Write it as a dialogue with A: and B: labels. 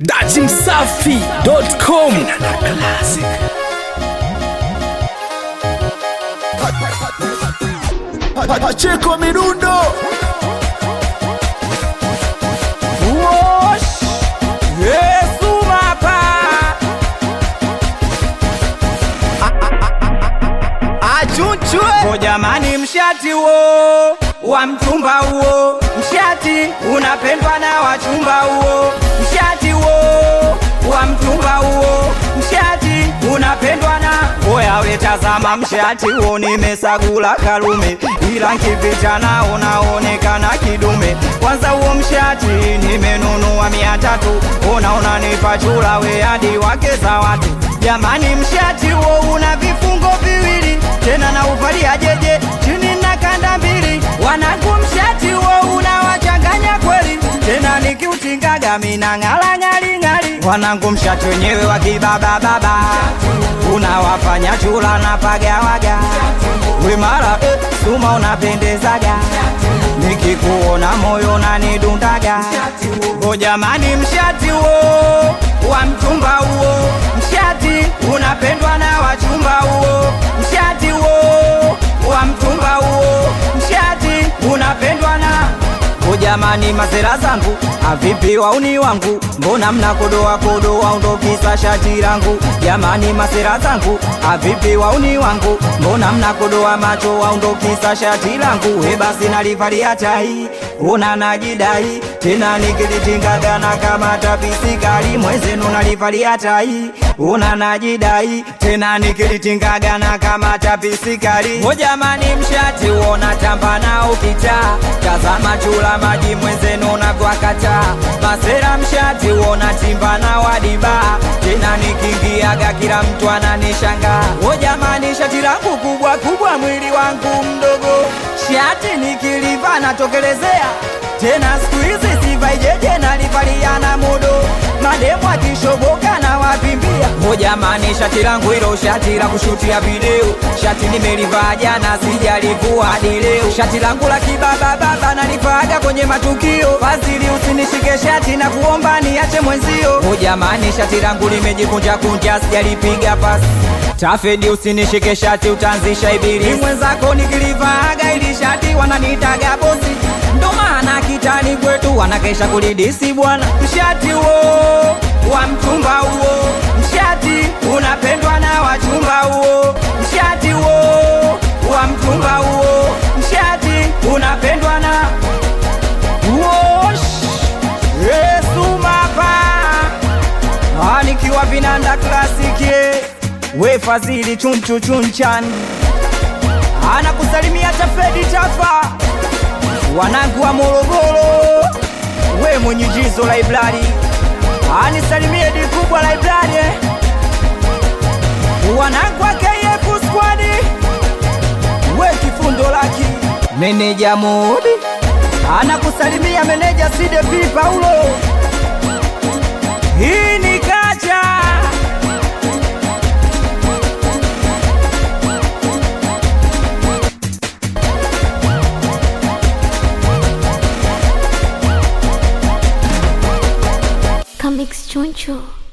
A: dachimsafi.com
B: Pacheko Mirundo
C: Wosh! Yesu mapa
B: Achunchwe
C: Ko jamani mshati huo wa mchumba huo mshati unapendwa na wachumba huo mshati huo wa mchumba huo mshati unapendwa na oya we tazama mshati huo nimesagula kalume ila nkipita na unaonekana kidume kwanza huo mshati nimenunua mia tatu ona unanipa chula we hadi wake za watu jamani mshati huo una vifungo viwili tena na uvalia jeje chini na kanda mbili wanangu mshati huo unawachanganya kweli tena nikiutingaga mina ng'ala ng'ali ng'ali wanangu mshati wenyewe wa kibabababa unawafanya chula na pagawaga wimara eh, suma unapendezaga nikikuona moyo nanidundaga o jamani mshati huo wa mchumba huo mshati unapendwa na wachumba huo mshati huo wa mchumba huo mshati unapendwa na o jamani masera zangu avipi wauni wangu mbona mnakodoa kodoa undokisa shati langu jamani masera zangu avipi wauni wangu mbona mnakodoa macho waundokisa shati langu he basi nalivalia tai una najidai tena nikilitingagana kama tapisikali mwezenu nalivalia tai una najidai tena nikilitingagana kama tapisikali o jamani mshati uona tamba na ukita tazama chula maji mwenzenu navyakata masera mshati uona timba na wadiba tena nikingiaga kila mtu ananishanga o jamani shati langu kubwa kubwa mwili wangu mdogo shati nikiliva natokelezea tena siku hizi sivaijeje nalivaliana mudo mademu akishoboka na wapimbia o jamani shati langu hilo shati la kushutia video shati nimelivaa jana sijalivua hadi leo shati langu la kibabababa nalivaaga kwenye matukio fadhili usinishike shati na kuomba niache mwenzio o jamani shati langu limejikunja kunja sijalipiga pasi tafedi usinishike shati utaanzisha ibili mwenzako nikilivaaga ili shati wananiitaga bosi ndo maana kitani kwetu wanakesha kulidisi bwana mshati huo wa mchumba huo mshati unapendwa na wachumba huo mshati huo wa mchumba huo mshati unapendwa na Wosh! Yesu mapa Ah, nikiwa vinanda klasiki we fadhili chunchu chunchan anakusalimia tafedi tafa wanangu wa Morogoro, we mwenye jizo library, anisalimie di kubwa library, wanangu wa KF squad, we kifundo laki, meneja Mudi anakusalimia meneja CDP Paulo, hii ni kacha
D: Comics Choncho.